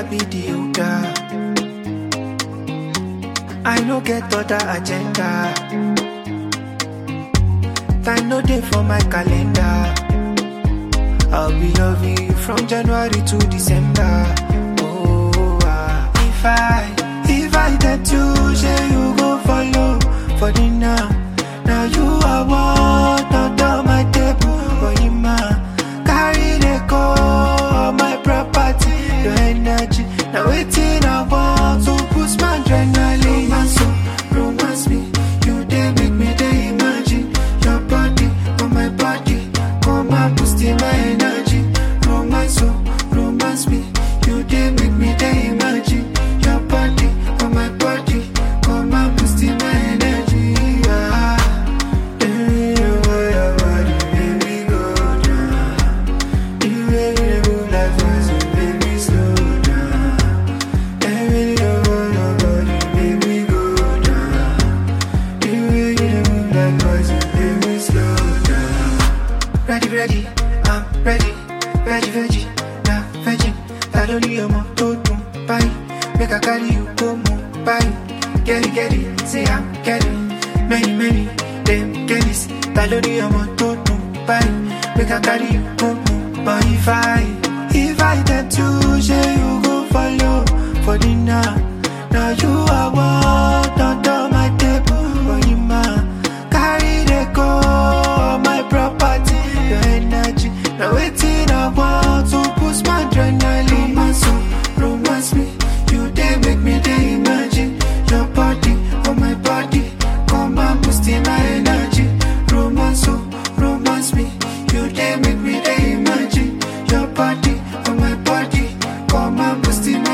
I be the older. I no get other agenda. Time no day for my calendar. I'll be loving you from January to December. Oh, ah. if I, if I get you, say you go follow for dinner. Now you are what under my table, for him, carry the go all my property, your energy. Now waiting I want to push my adrenaline. Romance, oh, romance me, you dey make me dey imagine your body on my body. Come and boost in my energy. Romance, oh, romance me, you dey make me dey imagine your body on my body. Come and boost in my energy. Ah, eh, oh, your body, baby, go down. You make me move like fast, baby, slow down. Every day, oh, your body, baby, go down. You make me move like fast, baby, slow down. Ready, ready, I'm ready. Veggie, veggie, now veggie. I don't need more to do. Bye. Make I carry you go more. Bye. Get it, get it. Say I'm getting many, many. Them get this. I don't need more to do. Bye. Make I carry you go more. But if I, if I tend to say you go follow for dinner. Now you are what under my table. For you, man. Carry the go all my property, your energy. Now waiting I want to push my adrenaline. Romance, oh, romance me. You dey make me dey imagine your body on my body. Come and boost in my energy. Romance, oh, romance me. You dey make me dey imagine your body on my body. Come and boost in my